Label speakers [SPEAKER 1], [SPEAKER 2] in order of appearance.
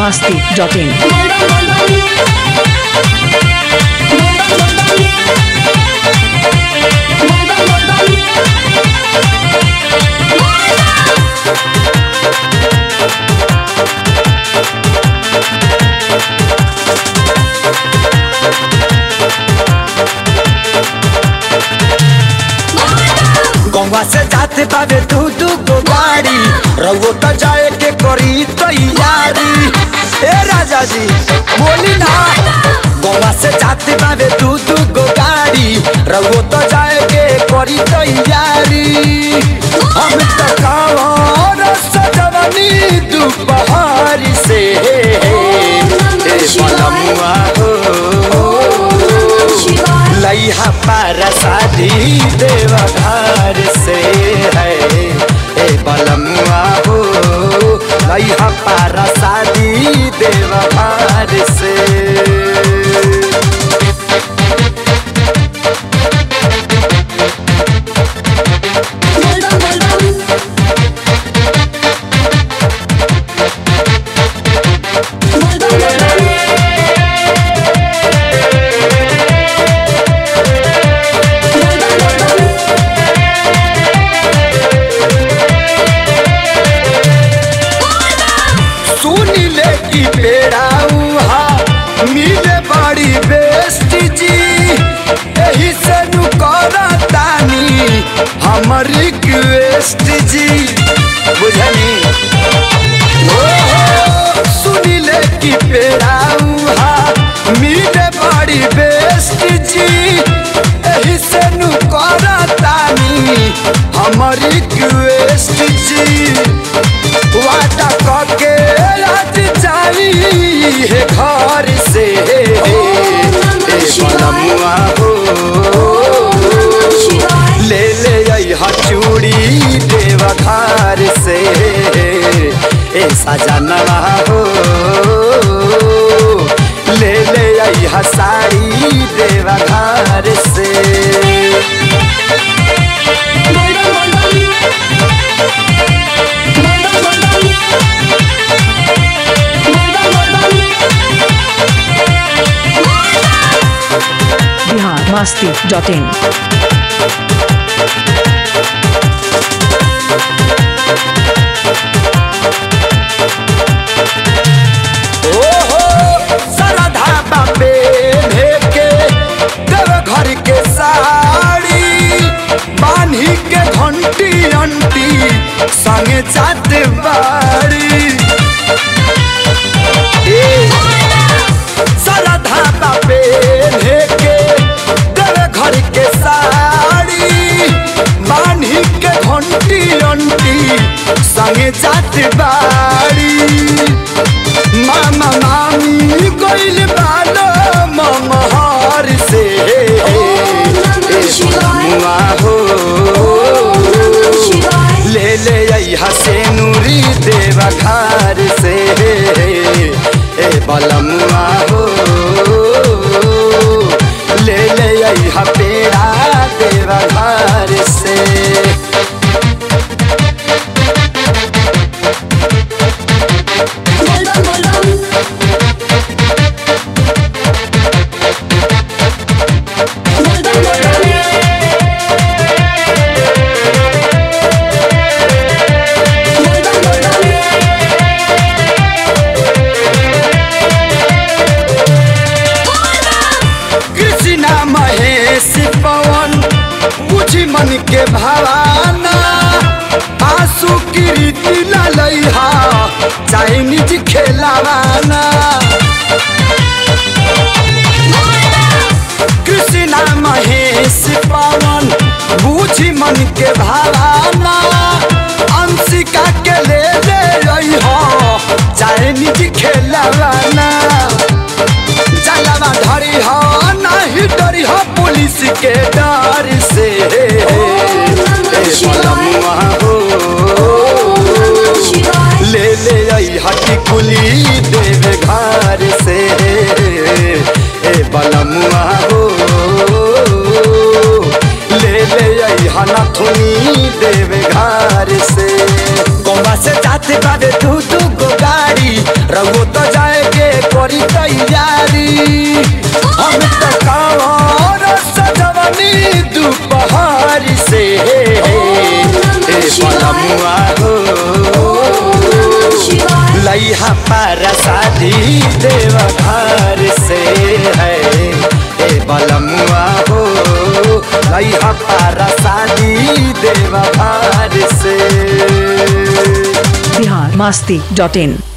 [SPEAKER 1] masti.in.
[SPEAKER 2] Ganga से जाते बाबे दू दू गो गाड़ी रउओ त जाए के करी तैयारी ए राजा जी बोली ना गंगा से जाते बाबे दू दू गो गाड़ी रउओ त जाए के करी तैयारी हम त कावर सजवनी दोपहर से ए बलमुआ हो लइहा पारा शादी देवघर से है ए बलमुआ हो लइहा पारा शादी देवघर से सुन ले की पेड़ा उहा मिले बड़ी बेस्ट जी एही से नु करतानी हमर रिक्वेस्ट जी बुझनी ओहो सुन ले की पेड़ा उहा मिले बड़ी बेस्ट जी एही से नु करतानी हमर रिक्वेस्ट जी वादा करके आज जाई है घर से ए बलमुआ हो ले ले अइहा चूड़ी देवघर से ए सजनवा हो ले ले अइहा साड़ी देवघर से
[SPEAKER 1] Bihar masti.in.
[SPEAKER 2] ओहो सरधा बापे भेके देव घर के साड़ी बान्ही के घंटी अंटी संगे जात बाड़ी ए, सरधा बापे भेके देव घर के साड़ी बान्ही के घंटी अंटी संगे जात बाड़ी मामा मामी गइल बालो ममहर से मुआ हो ले ले अइहा से नूरी देवघर से ए बलमुआ हो ले ले अइहा पेड़ा देवघर से कृष्णा महेश पवन बुझी मन के भावाना आंसू की रीति ललैहा चाइनीज खेलावाना कृष्णा महेश पवन बुझी मन के भावाना अंशिका के ले ले रही चाइनीज खेलावाना जलवा धरी हो नहीं डरी हो पुलिस के डर से ए बलमुआ हो ले ले आई हटी कुली देव घर से ए बलमुआ हो ले ले आई हनथुनी देव घर से गोवा से जाते बाबे तू तू गो गाड़ी रघु तो जाए बलमुआ हो लइहा पारा शादी देव घर से है ए बलमुआ हो लइहा पारा शादी देव घर से
[SPEAKER 1] बिहार मस्ती डॉट इन